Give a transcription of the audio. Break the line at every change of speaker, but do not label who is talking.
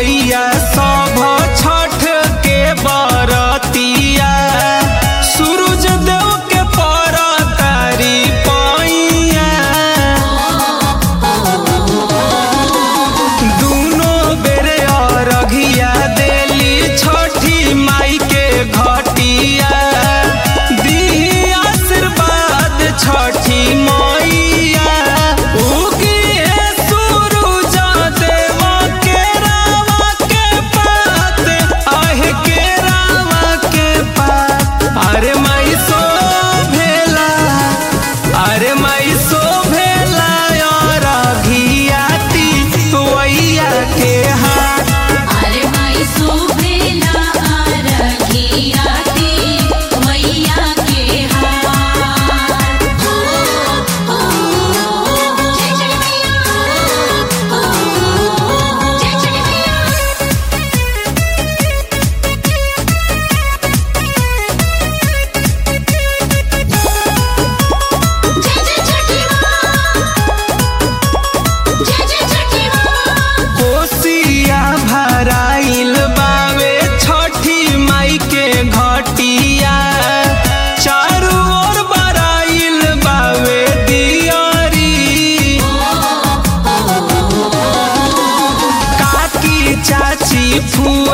मैया सभ छठ के बरतिया सूरज देव के परतारी पैया दुनो बेरे अरघिया देली छठी माई के घटिया दी आशीर्वाद छठी मैया उगिए सूरज देव के रावा के पात आहे के रावा के पात अरे माई सो भेला अरे माई सो भेला और घियाती वैया के हाथ
अरे माई सुभेला आरखियाती मैया के हाथ ओ ओ जय जय मैया ओ जय जय मैया जय जय छठी माँ जय जय छठी माँ
कोसिया भराइल बावे छठी माई के घटिया चारू ओर बराइल बावे दियारी काकी चाची फूल